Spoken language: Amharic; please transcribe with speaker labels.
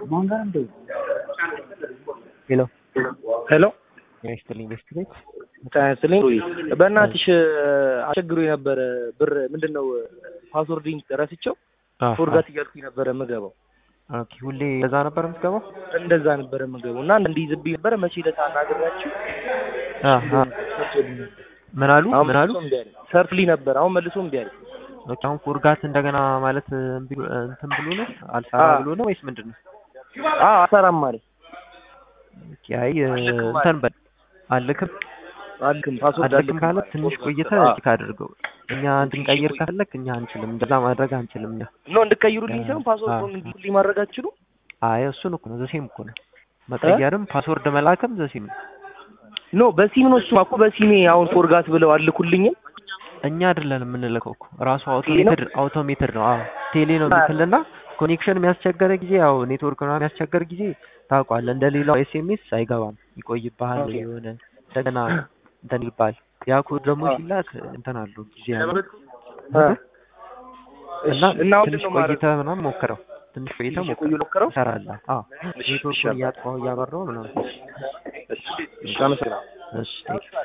Speaker 1: ሄሎ
Speaker 2: ሄሎ
Speaker 1: ይስጥልኝ ቤስት ቤት
Speaker 2: ታያስልኝ በእናትሽ አስቸግሮ የነበረ ብር ምንድን ነው ፓስወርድን ረስቸው ፎርጋት እያልኩኝ ነበረ የምገባው
Speaker 1: ኦኬ ሁሌ እንደዛ ነበር የምትገባው
Speaker 2: እንደዛ ነበረ የምገባው እና እንዲይዝብኝ ነበረ መቼ ዕለት አናግራችሁ
Speaker 1: ምን አሉ ምን አሉ
Speaker 2: ሰርፍሊ ነበር አሁን መልሶ እምቢ አለ
Speaker 1: ኦኬ አሁን ፎርጋት እንደገና ማለት እምቢ- እንትን ብሎ ነው አልሰራ
Speaker 2: አዎ።
Speaker 1: ብሎ ነው ወይስ ምንድን ነው
Speaker 2: አዎ አሰራም ማለት
Speaker 1: ኦኬ አይ እንትን በል አልክም
Speaker 2: አልክም ፓስወርድ
Speaker 1: አልክም ካለ ትንሽ ቆይተ ቼክ አድርገው እኛ እንድንቀይር ከፈለክ እኛ አንችልም እንደዛ ማድረግ አንችልም እኛ
Speaker 2: ኖ እንድቀይሩልኝ ሳይሆን ፓስወርዱን እንዲልኝ ማድረግ አትችሉ
Speaker 1: አይ እሱን እኮ ነው ዘሴም እኮ ነው መቀየርም ፓስወርድ መላክም ዘሴም ነው
Speaker 2: ኖ በሲም ነው እሱ እኮ በሲሜ አሁን ፎርጋት ብለው አልኩልኝም
Speaker 1: እኛ አይደለን የምንልከው እኮ ራሱ አውቶሜትድ አውቶሜትድ ነው። አዎ ቴሌ ነው የሚልክልና ኮኔክሽን የሚያስቸገረ ጊዜ ያው ኔትወርክ ነው የሚያስቸገር ጊዜ ታውቋል። እንደ ሌላው ኤስኤምኤስ አይገባም፣ ይቆይብሃል
Speaker 2: ኦኬ።
Speaker 1: የሆነ እንደገና እንትን ይባል። ያ ኮድ ደግሞ ሲላክ እንትን አለው ጊዜ አለው እና
Speaker 2: እና አሁን
Speaker 1: ትንሽ
Speaker 2: ነው ማድረግ
Speaker 1: ቆይተህ ምናምን ሞክረው። ትንሽ ቆይተህ
Speaker 2: ትንሽ
Speaker 1: ሞክረው
Speaker 2: ቆዩ ሞክረው
Speaker 1: ይሰራልሃል። አዎ
Speaker 2: እሺ፣
Speaker 1: ኔትወርኩን
Speaker 2: ይሻላል።
Speaker 1: እያጥፋው እያበራው ምናምን
Speaker 2: እሺ አመሰግናለሁ
Speaker 1: እሺ ቴንክ ዩ